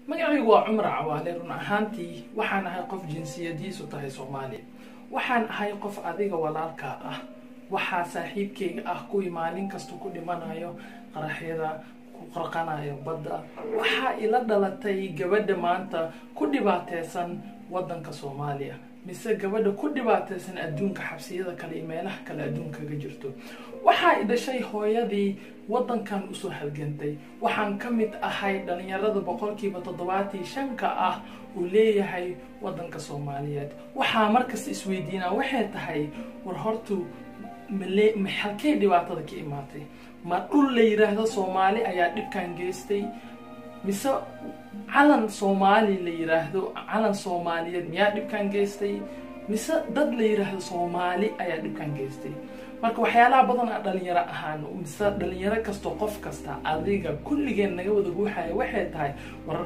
magacaygu waa cumar cawaale run ahaantii waxaan ahay qof jinsiyadiisu tahay soomaaliya waxaan ahay qof adiga walaalkaa ah waxaa saaxiibkeyga ah kuwii maalin kasta ku dhimanayo qaraxyada ku qarqanayo badda waxaa ila dhalatay gabadha maanta ku dhibaateysan wadanka soomaaliya mise gabadha ku dhibaateysan adduunka xabsiyada kale iyo meelaha kale adduunka ka jirto waxaa i dhashay hooyadii wadankan usoo halgantay waxaan ka mid ahay dhalinyarada boqolkiiba toddobaatii shanka ah uu leeyahay wadanka soomaaliyeed waxaa markasta isweydiinaa waxay tahay war hortu male halkey dhibaatada ka imaatay ma dhul la yiraahdo soomaali ayaa dhibkan geystay mise calan soomaali la yiraahdo calan soomaaliyeed miyaa dhibkan geystay mise dad la yiraahdo soomaali ayaa dhibkan geystay marka waxyaalaha badan a dhalinyaro ahaan mise dhalinyaro kastoo qof kasta adiga kulligeen naga wada guuxaya waxay tahay war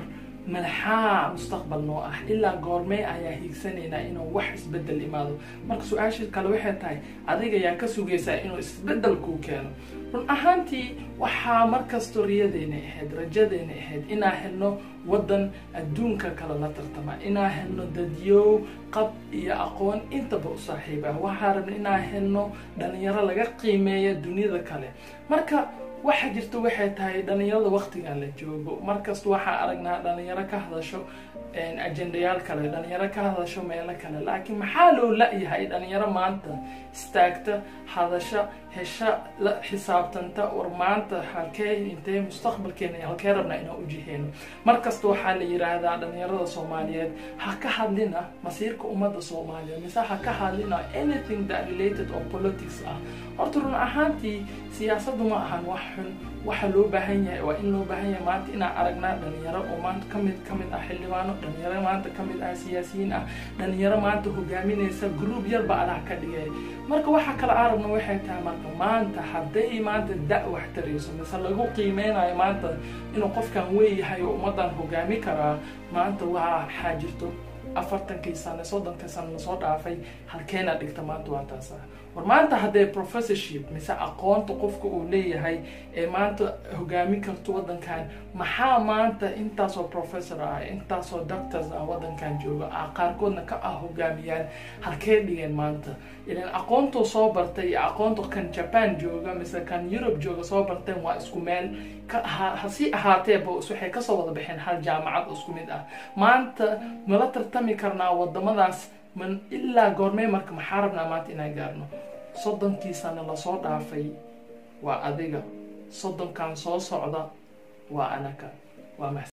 maxaa mustaqbal noo ah ilaa goormee ayaa hiigsanaynaa inuu wax isbedel imaado marka su-aasha kale waxay tahay adiga ayaa ka sugaysaa inuu isbedel kuu keeno run ahaantii waxaa markastoo riyadeena ahayd rajadeena ahayd inaa helno wadan adduunka kale la tartama inaa helno dadyow qab iyo aqoon intaba u saaxiib ah waxaa rabna inaa helno dhalinyaro laga qiimeeya duniyada kale marka waxa jirta waxay tahay dhalinyarada waqtigan la joogo markasta waxaa aragnaa dhalinyaro ka hadasho ajendayaal kale dhalinyaro ka hadasho meelo kale laakiin maxaa loo la-yahay dhalinyaro maanta istaagta hadasha hesha la xisaabtanta war maanta halkee intee mustaqbalkeena halkee rabnaa inaan ujiheeno markasta waxaa la yiraahdaa dhalinyarada soomaaliyeed ha ka hadlina masiirka ummadda soomaaliyeed mise ha ka hadlina anything that related or politics ah horta run ahaantii siyaasaddu ma ahan wax xun waxa loo baahan yahay waa in loo baahan yahay maanta inaan aragnaa dhalinyaro oo maanta kamid kamid ah xildhibaano dhalinyaro maanta kamid ah siyaasiyiin ah dhalinyaro maanta hogaaminaysa group yarba alah ka dhigay marka waxa kale arabna waxay tahay marka maanta hadday maanta da- wax tarayso mise lagu qiimeynayo maanta inuu qofkan weeyahay oo ummadan hogaami karaa maanta waxaa jirto afartankii sane soddonkii sane lasoo dhaafay halkeena dhigta maanta waa taas ah war maanta haddee professorship mise aqoonta qofka uu leeyahay ee maanta hogaami karto wadankan maxaa maanta intaasoo professor ah intaasoo doctors ah wadankan jooga ah qaarkoodna ka ah hogaamiyaan halkee dhigeen maanta ilan aqoontuu soo bartay iyo aqoonta kan japan jooga mise kan europe jooga soo barteen waa isku meel hasi ahaateeba waxay kasoo wada baxeen hal jaamacad isku mid ah maanta mala tartami karnaa wadamadaas man ilaa goormee marka maxaa rabnaa maanta inaan gaarno soddonkii sano lasoo dhaafay waa adiga soddonkan soo socda waa anaka waa